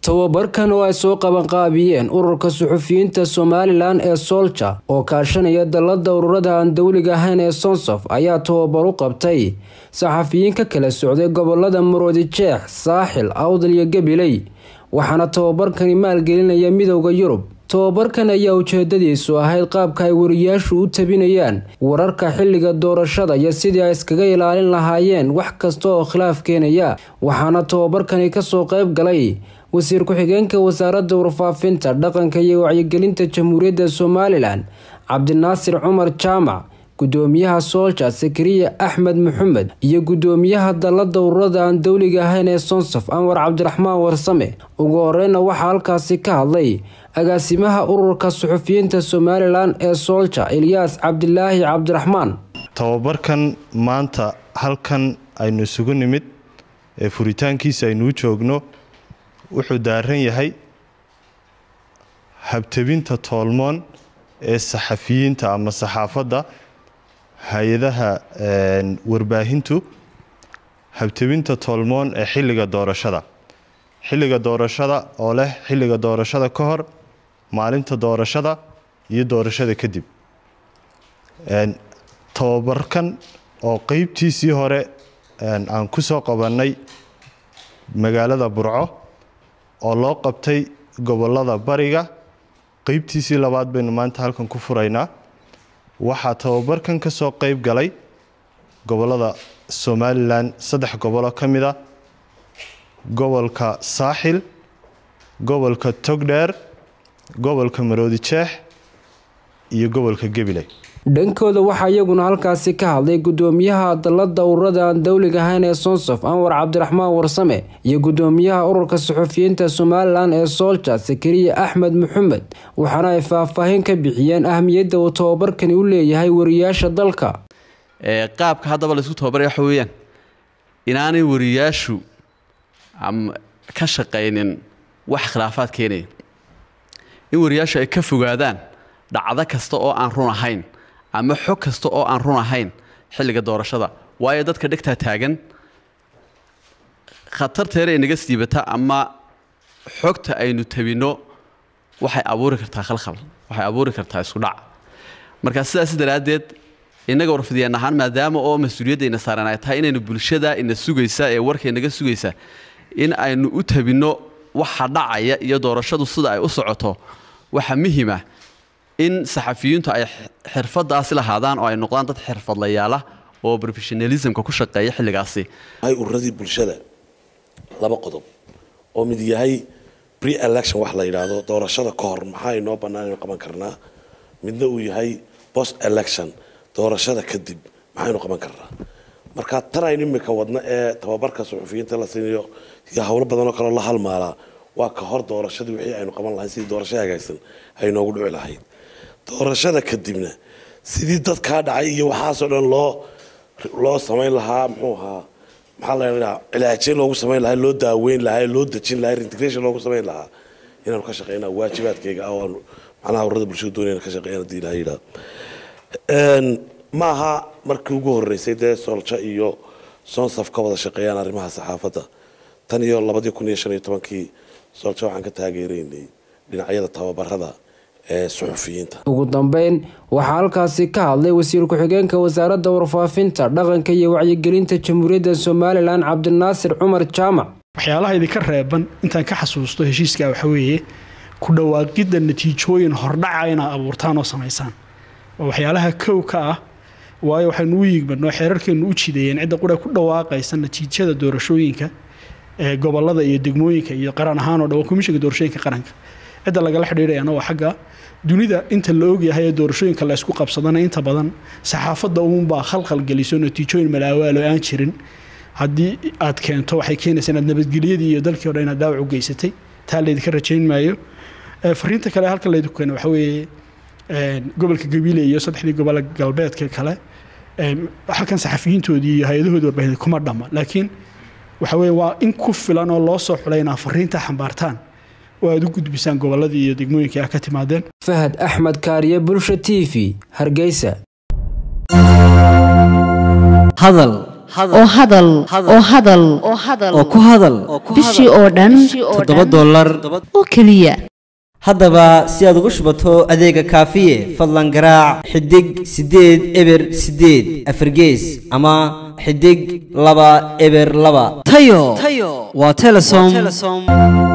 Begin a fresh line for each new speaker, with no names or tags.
tababarkan oo ay soo qabanqaabiyeen ururka suxufiyiinta somalilan ee soolja oo kaashanaya dallada ururada aan dowliga ahayn ee sonsof ayaa tababar u qabtay saxafiyiin ka kala socday gobolada maroodi jeex saaxil awdal iyo gabiley waxaana tababarkani maalgelinaya midowda yurub tababarkan ayaa ujeedadiisu ahayd qaabka ay wariyaashu u tabinayaan wararka xilliga doorashada iyo sidii ay iskaga ilaalin lahaayeen wax kasta oo khilaaf keenaya waxaana tababarkani kasoo qayb galay wasiir ku-xigeenka wasaaradda warfaafinta dhaqanka iyo wacyigelinta jamhuuriyadda somalilan cabdinaasir cumar jaamac gudoomiyaha soolja sakariya axmed maxamed iyo gudoomiyaha dallada ururada aan dowliga ahayn ee sonsof anwar cabdiraxmaan warsame ugu horeyna waxaa halkaasi ka hadlay agaasimaha ururka suxufiyiinta somalilan ee soolja ilyaas cabdilaahi cabdiraxmaan
tababarkan maanta halkan aynu isugu nimid ee furitaankiisa aynuu joogno wuxuu daaran yahay habtabinta toolmoon ee saxafiyiinta ama saxaafadda hay-adaha warbaahintu habtabinta toolmoon ee xilliga doorashada xilliga doorashada oo leh xilliga doorashada ka hor maalinta doorashada iyo doorashada kadib tababarkan oo qeybtiisii hore aan ku soo qabannay magaalada burco oo loo qabtay gobolada bariga qeybtiisii labaad baynu maanta halkan ku furaynaa waxaa tababarkan ka soo qeyb galay gobolada somalilan saddex gobolo ka mid a gobolka saaxil gobolka togdheer gobolka maroodi jeex iyo gobolka gabiley
dhankooda waxaa iyaguna halkaasi ka hadlay gudoomiyaha dallada ururada aan dowliga ahayn ee sonsof anwar cabdiraxmaan warsame iyo gudoomiyaha ururka suxufiyiinta somalilan ee soolja sakariya axmed maxamed waxaana ay faahfaahin ka bixiyeen ahmiyadda uu tababarkani u leeyahay wariyaasha dalka
qaabka haddaba laysku tababaraya waxa weeyaan inaanay wariyaashu ka shaqaynin wax khilaafaad keenaya in wariyaashu ay ka fogaadaan dhacdo kasta oo aan run ahayn ama xog kasta oo aan run ahayn xilliga doorashada waayo dadka dhegtaa taagan khatarteera inaga siibata ama xogta aynu tabinno waxay abuuri kartaa khalkhal waxay abuuri kartaa isku dhac marka sidaas daraaddeed innaga warfidiyaan ahaan maadaama oo mas-uuliyaddayna saaran ay tahay inaynu bulshada ina sugaysa ee warkaynaga sugaysa in aynu u tabinno waxa dhacaya iyo doorashadu sida ay u socoto waxa muhima in saxafiyiintu ay xirfadaasi lahaadaan oo ay noqdaan dad xirfadlayaala oo professionalismka ku shaqeeya xilligaasi
ururadii bulshada laba qodob oo mid yahay pre election wax la yidhaahdo doorashada ka hor maxaa inoo bannaan aynu qaban karnaa midna uu yahay post election doorashada kadib maxaynu qaban karnaa marka tan aynu imika wadno ee tababarka suxufiyiinta la siinayo iyo howlo badanoo kaleo la halmaalaa waa ka hor doorashadii wixii aynu qaban lahayn sidii doorasho hagaagsan ay noogu dhici lahayd doorashada kadibna sidii dadkaa dhacay iyo waxaasoo dhan loo loo samayn lahaa muxuu ahaa maxaa la ydhaha cilaajeyn loogu samayn lahaa loo daaweyn lahaa loo dejin lahaa integration loogu samayn lahaa inaanu ka shaqeynaa waajibaadkayga ah oo macnaha ururada bulshada doonayna ka shaqeeyaan haddii ilaha yidhaha ma aha markii ugu horreysay dee soolja iyo sonsaf ka wada shaqeeyaan arrimaha saxaafadda tan iyo labadii kun iyo shan iyo tobankii soolja waxaan ka taageeraynay dhinacyada tababarada ee suxufiyiinta
ugu dambeyn waxaa halkaasi ka hadlay wasiir ku-xigeenka wasaaradda warfaafinta dhaqanka iyo wacyigelinta jamhuuriyadda somalilan cabdinaasir cumar jaamac
waxyaalaha idinka reeban intaan ka xasuusto heshiiska waxa weeye ku dhawaaqidda natiijooyin hordhaca inaad abuurtaan oo samaysaan oo waxyaalaha kow ka ah waayo waxaynu u yiigbanoo xeerarkeennu u jideeyeen cidda qura ku dhawaaqaysa natiijada doorashooyinka ee gobolada iyo degmooyinka iyo qaran ahaan oo dhan waa komishinka doorashooyinka qaranka cidda lagala xidhiidhayana waa xagga dunida inta la ogyahay ee doorashooyinka la ysku qabsadana inta badan saxaafadda uunbaa khalkhal geliso natiijooyin malaawaalo aan jirin haddii aad keento waxay keenaysaa inaad nabadgelyadii iyo dalkii o dhan inaad dhaawac u geysatay taa laydinka rajayn maayo fariinta kale halkan laydinku keena waxa weeye gobolka gabiile iyo saddexdii gobol galbeedka kale halkan saxafiyiintoodii iyo hay-adahoodii warbaahinta kuma dhamma laakiin waxa weye waa in ku filan oo loo soo xulay inaad fariinta xambaartaan oo aad u gudbisaan gobolladii iyo degmooyinkii ah ka timaadeen
fahad axmed kaariye bulsha t v hargeysa
hadal oo hadal oo hadal
oo ku hadal
bishii oo dhan
toddoba dollar
oo keliya
haddaba si aad ugu shubato adeega kaafiye fadlan garaac xidig siddeed eber siddeed afargees ama xidig laba eber laba tayo waa telesom